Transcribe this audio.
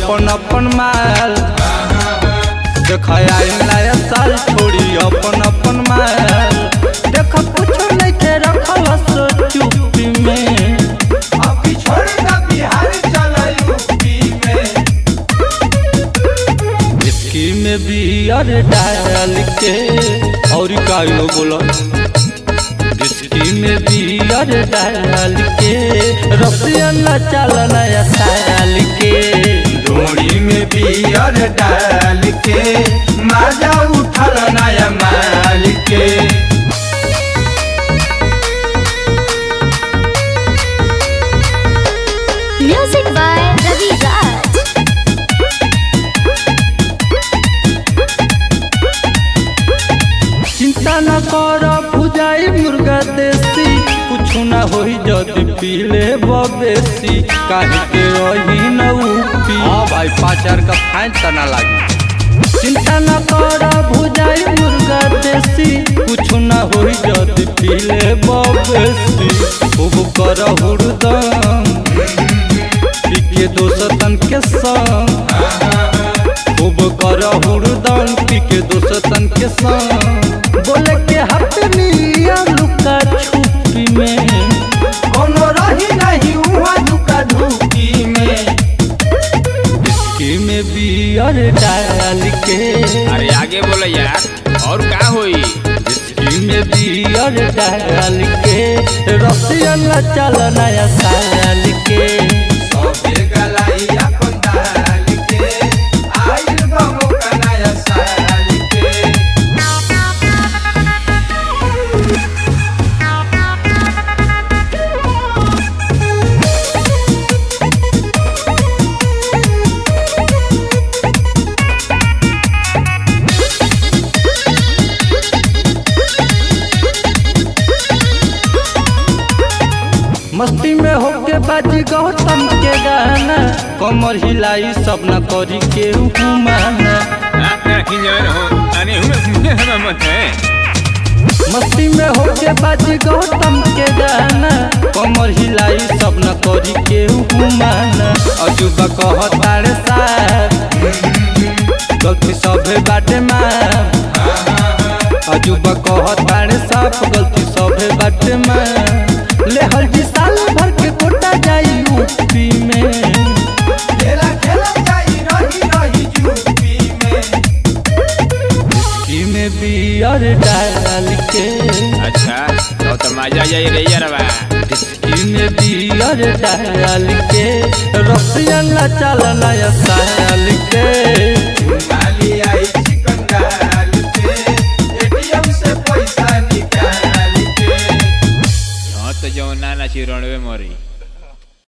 अपन अपन माल देख आइल नया साल छोड़ी अपन अपन माल देख कुछो नहीं के रखल सो चुप्पी में अभी छोड़ द बिहार चल यूपी में इसकी में बियर डाल के और का लो बोलो इसकी में बियर डाल के रसिया न चल नया साल के डोरी में बियर डाल के मजा उठल नया माल के Music by Ravi Raj. चिंता न कर भुजाई मुर्गा देसी कुछ न होई जदि पीले बबेसी काहे के रही न उपी हां भाई पाँच हजार का फाइन तना लागी चिंता न कर भुजाई मुर्गा देसी कुछ न होई जदि पीले बबेसी खूब कर हुड़दम पीके दोस्तन के संग खूब कर हुड़दम पीके दोस्तन के संग बोले के हटनी लुका छुपी में कोनो रही नहीं हुआ दुका धूकी में इसकी में बियर डाल के अरे आगे बोलो यार और का होई इसकी में बियर डाल के रसियन चल नया साल के सबे गलाई अपन डाल के आइल बमो का नया साल के मस्ती में होके बाजी गौतम के गाना कमर हिलाई सब न करी के हुमाना अरे हम मत है मस्ती में होके बाजी गौतम के गाना कमर हिलाई सब न करी के हुमाना अजूबा कहतारे साथ गलती सभे बाटे मार अजूबा कहतारे साफ गलती सभे बाटे मार ले हर जी साल भर के कोटा जाई यूपी में खेला खेला जाई रही रही यूपी में की में बियर डाल के अच्छा तो तो मजा जाई रे यारवा इसकी में बियर डाल के रसियन चल नया साल के